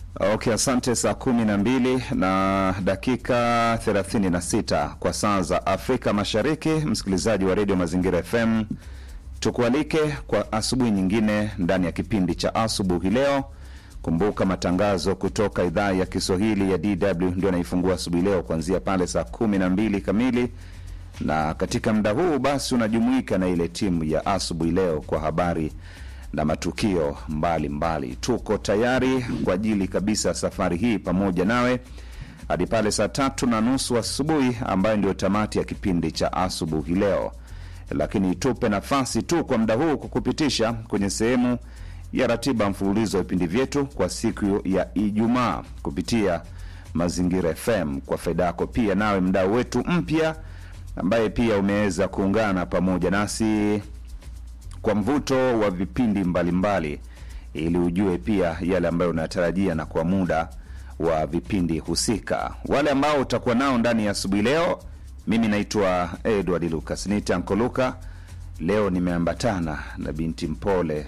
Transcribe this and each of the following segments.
Okay, asante. Saa kumi na mbili na dakika thelathini na sita kwa saa za Afrika Mashariki. Msikilizaji wa redio Mazingira FM, tukualike kwa asubuhi nyingine ndani ya kipindi cha asubuhi leo. Kumbuka matangazo kutoka idhaa ya Kiswahili ya DW ndio anaifungua asubuhi leo kuanzia pale saa kumi na mbili kamili, na katika muda huu basi unajumuika na ile timu ya asubuhi leo kwa habari na matukio mbalimbali mbali. Tuko tayari kwa ajili kabisa safari hii pamoja nawe hadi pale saa tatu na nusu asubuhi ambayo ndio tamati ya kipindi cha asubuhi leo, lakini tupe nafasi tu kwa muda huu kukupitisha kwenye sehemu ya ratiba mfululizo wa vipindi vyetu kwa siku ya Ijumaa kupitia Mazingira FM kwa faida yako pia nawe mdau wetu mpya ambaye pia umeweza kuungana pamoja nasi kwa mvuto wa vipindi mbalimbali ili ujue pia yale ambayo unatarajia na kwa muda wa vipindi husika. Wale ambao utakuwa nao ndani ya asubuhi leo, mimi naitwa Edward Lucas nite Ankoluka. Leo nimeambatana na binti mpole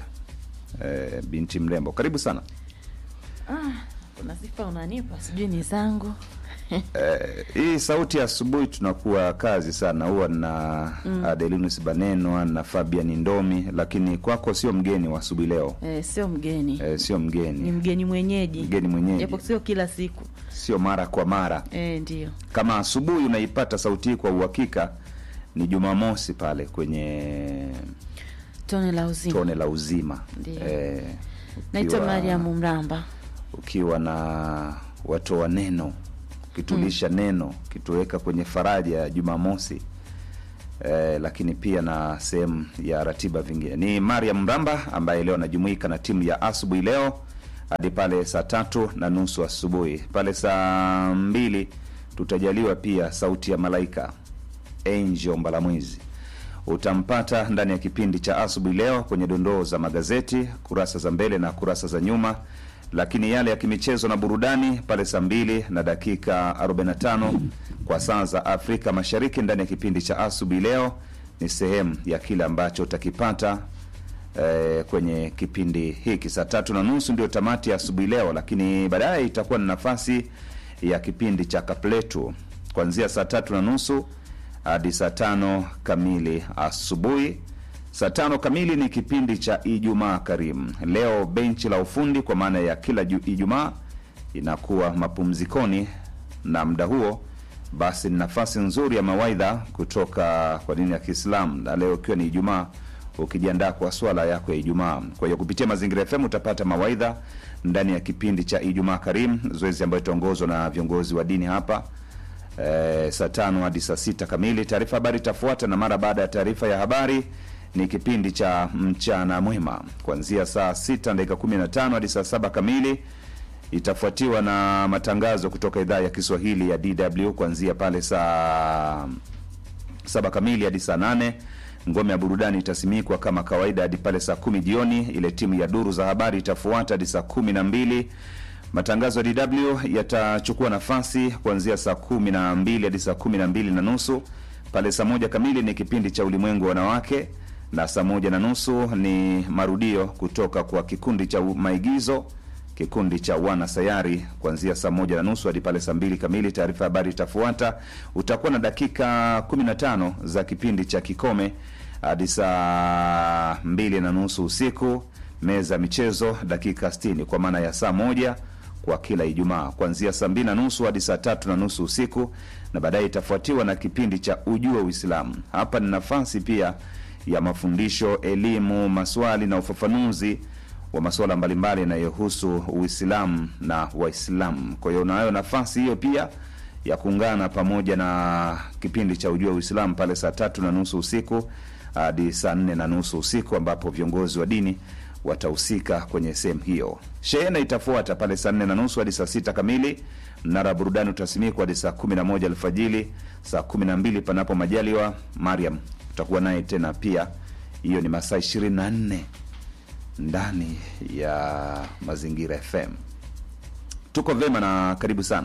eh, binti mrembo. Karibu sana. Ah, kuna sifa unanipa sijui ni zangu Eh, hii sauti ya asubuhi tunakuwa kazi sana, huwa na mm. Adelinus Banenwa na Fabian Ndomi, lakini kwako sio mgeni wa asubuhi leo eh, sio mgeni eh, sio ni mgeni, mgeni mwenyeji mgeni mwenyeji, japo sio kila siku sio mara kwa mara. eh, ndio Kama asubuhi unaipata sauti hii kwa uhakika, ni Jumamosi pale kwenye tone la uzima tone la uzima Ndiyo. eh, naitwa ukiwa- Mariamu Mramba ukiwa na watoa neno ukitulisha neno ukituweka kwenye faraja ya Jumamosi eh, lakini pia na sehemu ya ratiba vingine. Ni Mariam Mramba ambaye leo anajumuika na timu ya asubuhi leo hadi pale saa tatu na nusu asubuhi. Pale saa mbili tutajaliwa pia sauti ya malaika Angel Mbalamwizi utampata ndani ya kipindi cha asubuhi leo kwenye dondoo za magazeti kurasa za mbele na kurasa za nyuma, lakini yale ya kimichezo na burudani pale saa mbili na dakika 45 kwa saa za Afrika Mashariki ndani ya kipindi cha asubuhi leo ni sehemu ya kile ambacho utakipata eh, kwenye kipindi hiki. Saa tatu na nusu ndio tamati ya asubuhi leo, lakini baadaye itakuwa na nafasi ya kipindi cha kapletu kuanzia saa tatu na nusu hadi saa tano kamili asubuhi. Saa tano kamili ni kipindi cha Ijumaa Karimu. Leo benchi la ufundi kwa maana ya kila ju- Ijumaa inakuwa mapumzikoni, na muda huo basi ni nafasi nzuri ya mawaidha kutoka kwa dini ya Kiislamu, na leo ikiwa ni Ijumaa, ukijiandaa kwa swala yako ya Ijumaa. Kwa hiyo kupitia Mazingira FM utapata mawaidha ndani ya kipindi cha Ijumaa Karimu, zoezi ambayo itaongozwa na viongozi wa dini hapa eh, saa tano hadi saa sita kamili. Taarifa habari itafuata, na mara baada ya taarifa ya habari ni kipindi cha mchana mwema kuanzia saa sita dakika kumi na tano hadi saa saba kamili itafuatiwa na matangazo kutoka idhaa ya Kiswahili ya DW kuanzia pale saa saba kamili hadi saa nane. Ngome ya burudani itasimikwa kama kawaida hadi pale saa kumi jioni. Ile timu ya duru za habari itafuata hadi saa kumi na mbili. Matangazo ya DW yatachukua nafasi kuanzia saa kumi na mbili hadi saa kumi na mbili na nusu. Pale saa moja kamili ni kipindi cha ulimwengu wa wanawake, na saa moja na nusu ni marudio kutoka kwa kikundi cha maigizo kikundi cha wana sayari kuanzia saa moja na nusu hadi pale saa mbili kamili. Taarifa ya habari itafuata. Utakuwa na dakika 15 za kipindi cha kikome hadi saa mbili na nusu usiku. Meza ya michezo dakika 60 kwa maana ya saa moja kwa kila Ijumaa kuanzia saa mbili na nusu hadi saa tatu na nusu usiku, na baadaye itafuatiwa na kipindi cha ujua Uislamu. Hapa ni nafasi pia ya mafundisho, elimu, maswali na ufafanuzi wa masuala mbalimbali yanayohusu Uislamu na Waislamu. Kwa hiyo unayo nafasi hiyo pia ya kuungana pamoja na kipindi cha ujua Uislamu pale saa tatu na nusu usiku hadi saa nne na nusu usiku ambapo viongozi wa dini watahusika kwenye sehemu hiyo. Shehena itafuata pale saa nne na nusu hadi saa sita kamili. Mnara wa burudani utasimikwa hadi saa kumi na moja alfajili, saa kumi na mbili panapo majaliwa. Mariam utakuwa naye tena pia, hiyo ni masaa ishirini na nne ndani ya Mazingira FM. Tuko vema na karibu sana.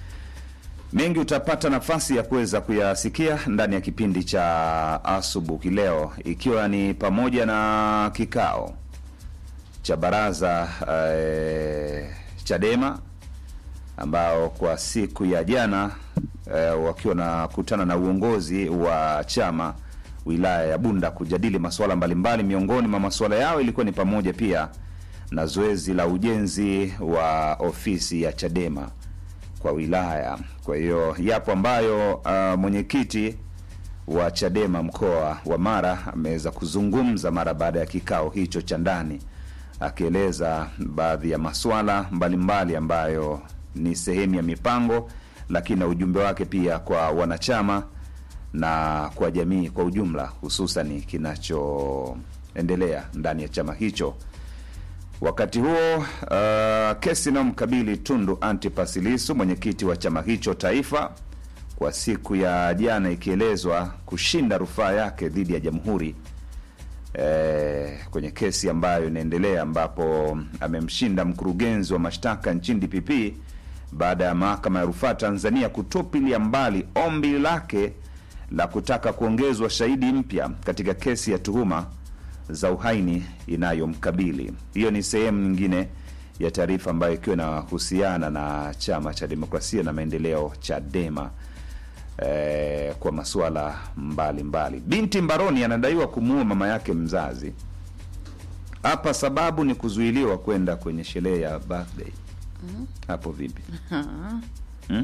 Mengi utapata nafasi ya kuweza kuyasikia ndani ya kipindi cha asubuhi leo, ikiwa ni pamoja na kikao cha baraza eh, Chadema ambao kwa siku ya jana eh, wakiwa nakutana na uongozi wa chama wilaya ya Bunda kujadili masuala mbalimbali. Miongoni mwa masuala yao ilikuwa ni pamoja pia na zoezi la ujenzi wa ofisi ya Chadema kwa wilaya. Kwa hiyo yapo ambayo uh, mwenyekiti wa Chadema mkoa wa Mara ameweza kuzungumza mara baada ya kikao hicho cha ndani, akieleza baadhi ya masuala mbalimbali ambayo ni sehemu ya mipango, lakini na ujumbe wake pia kwa wanachama na kwa jamii kwa ujumla, hususan kinachoendelea ndani ya chama hicho. Wakati huo uh, kesi inayomkabili Tundu Antipas Lissu mwenyekiti wa chama hicho taifa kwa siku ya jana ikielezwa kushinda rufaa yake dhidi ya jamhuri eh, kwenye kesi ambayo inaendelea ambapo amemshinda mkurugenzi wa mashtaka nchini DPP baada ya mahakama ya rufaa Tanzania kutupilia mbali ombi lake la kutaka kuongezwa shahidi mpya katika kesi ya tuhuma za uhaini inayomkabili. Hiyo ni sehemu nyingine ya taarifa ambayo ikiwa inahusiana na chama cha demokrasia na maendeleo Chadema eh, kwa masuala mbalimbali. Binti mbaroni anadaiwa kumuua mama yake mzazi. Hapa sababu ni kuzuiliwa kwenda kwenye sherehe ya birthday. Hapo vipi? Hmm?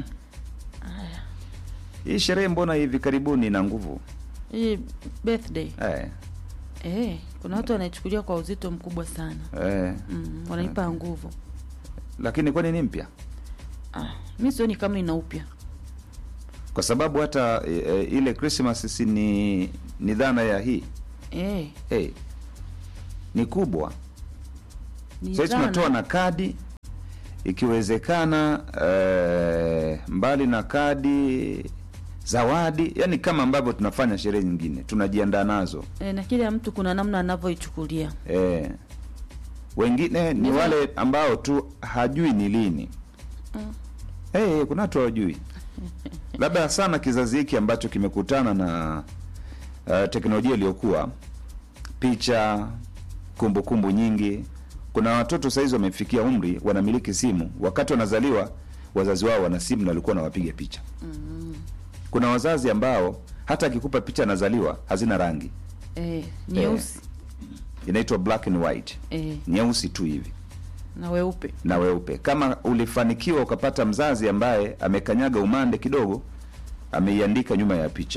Hii sherehe mbona hivi karibuni ina nguvu Hii birthday eh, eh, kuna watu wanaichukulia kwa uzito mkubwa sana eh. mm, wanaipa nguvu. Lakini kwani ni mpya? Ah, mi sioni kama ina upya Kwa sababu hata e, e, ile Christmas si ni ni dhana ya hii eh, hey, ni kubwa. ni Sasa dhana. tunatoa na kadi ikiwezekana, eh, mbali na kadi, zawadi, yani kama ambavyo tunafanya sherehe nyingine tunajiandaa nazo eh, na kila mtu kuna namna anavyoichukulia eh. Wengine ni Ndizo- wale ambao tu hajui ni lini Mm. Eh, kuna watu hawajui, labda sana kizazi hiki ambacho kimekutana na uh, teknolojia iliyokuwa picha, kumbukumbu kumbu nyingi. Kuna watoto saizi wamefikia umri wanamiliki simu, wakati wanazaliwa wazazi wao wana simu na walikuwa wanawapiga picha. Kuna wazazi ambao hata akikupa picha anazaliwa hazina rangi, eh, nyeusi inaitwa black and white, eh, nyeusi tu hivi na weupe na weupe. Kama ulifanikiwa ukapata mzazi ambaye amekanyaga umande kidogo, ameiandika nyuma ya picha,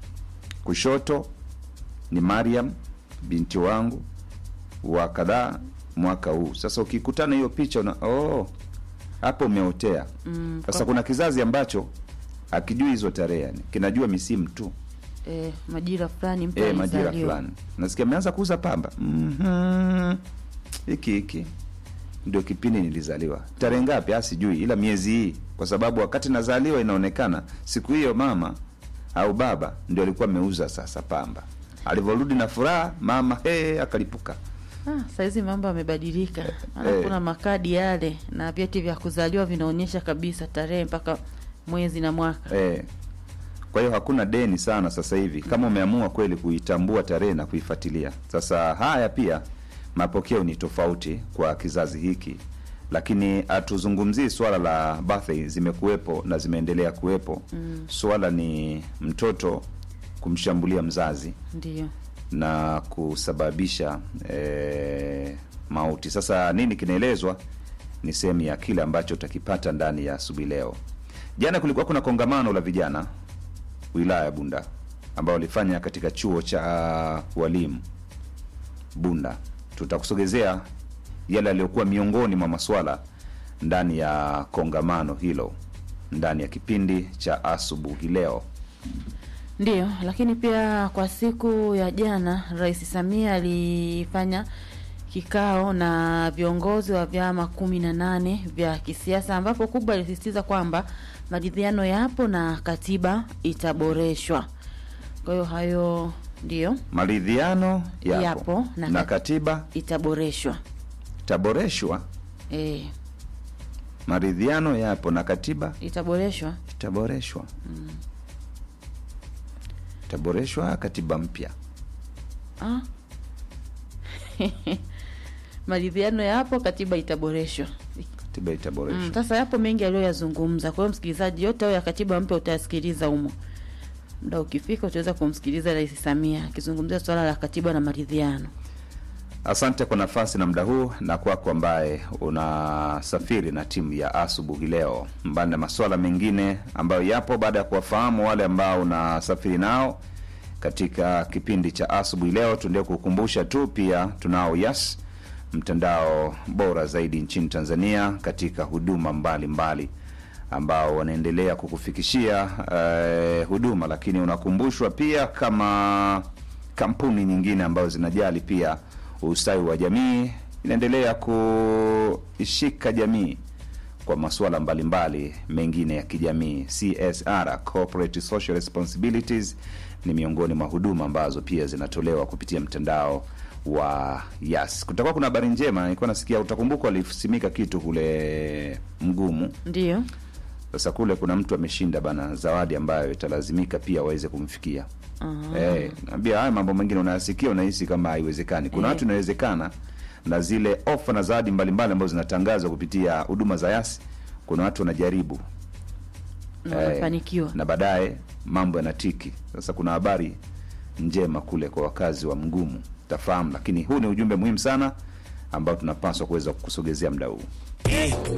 kushoto ni Mariam binti wangu wa kadhaa mwaka huu. Sasa ukikutana hiyo picha una oh, hapo umeotea. mm, Sasa kwa- kuna kizazi ambacho akijui hizo tarehe, yani kinajua misimu tu eh, majira fulani mtu e, majira alizaliwa. fulani. Nasikia ameanza kuuza pamba Mhm. hiki hiki ndio kipindi nilizaliwa. Tarehe ngapi? Ah, sijui, ila miezi hii, kwa sababu wakati nazaliwa inaonekana siku hiyo mama au baba ndio alikuwa ameuza sasa pamba. Alivyorudi na furaha, mama he, akalipuka. Ah, saizi mambo yamebadilika. Maana Eh. kuna makadi yale na vyeti vya kuzaliwa vinaonyesha kabisa tarehe mpaka mwezi na mwaka. Eh. Kwa hiyo hakuna deni sana sasa hivi kama umeamua kweli kuitambua tarehe na kuifuatilia. Sasa haya pia mapokeo ni tofauti kwa kizazi hiki, lakini hatuzungumzii swala la birthday, zimekuwepo na zimeendelea kuwepo. Mm, Swala ni mtoto kumshambulia mzazi ndio. na kusababisha eh, mauti. Sasa nini kinaelezwa ni sehemu ya kile ambacho utakipata ndani ya asubuhi leo. Jana kulikuwa kuna kongamano la vijana wilaya ya Bunda ambao walifanya katika chuo cha walimu Bunda. Tutakusogezea yale yaliyokuwa miongoni mwa maswala ndani ya kongamano hilo ndani ya kipindi cha asubuhi leo. Ndiyo, lakini pia kwa siku ya jana Rais Samia alifanya kikao na viongozi wa vyama kumi na nane vya kisiasa ambapo kubwa alisisitiza kwamba maridhiano yapo na katiba itaboreshwa. Kwa hiyo hayo ndiyo Maridhiano yapo, Yapo, na na kat- katiba itaboreshwa. itaboreshwa. E, Maridhiano yapo na katiba itaboreshwa. itaboreshwa. Itaboreshwa katiba mpya. Ah. maridhiano yapo, katiba itaboreshwa. katiba itaboreshwa. Mm, sasa yapo mengi aliyoyazungumza. Kwa hiyo msikilizaji, yote hayo ya katiba mpya utayasikiliza humo. Muda ukifika utaweza kumsikiliza Rais Samia akizungumzia swala la katiba na maridhiano. Asante kwa nafasi na muda huu, na kwako ambaye unasafiri na timu ya asubuhi leo, mbali na masuala mengine ambayo yapo baada ya kuwafahamu wale ambao unasafiri nao katika kipindi cha asubuhi leo, tuendelee kukumbusha tu pia tunao Yas, mtandao bora zaidi nchini Tanzania katika huduma mbalimbali mbali ambao wanaendelea kukufikishia eh, huduma, lakini unakumbushwa pia kama kampuni nyingine ambazo zinajali pia ustawi wa jamii inaendelea kuishika jamii kwa masuala mbalimbali mengine ya kijamii. CSR, corporate social responsibilities, ni miongoni mwa huduma ambazo pia zinatolewa kupitia mtandao wa Yas. Kutakuwa kuna habari njema, nilikuwa nasikia, utakumbuka walisimika kitu kule Mgumu. Ndiyo. Sasa kule kuna mtu ameshinda bana zawadi ambayo italazimika pia waweze kumfikia. Ah. Eh, naambia haya mambo mengine unayasikia unahisi kama haiwezekani. Kuna Eh. watu inawezekana na zile ofa na zawadi mbalimbali ambazo zinatangazwa kupitia huduma za Yasi, kuna watu wanajaribu Na wanafanikiwa. na baadaye mambo yanatiki. Sasa kuna habari njema kule kwa wakazi wa Mgumu, tafahamu, lakini huu ni ujumbe muhimu sana ambao tunapaswa kuweza kukusogezea muda huu.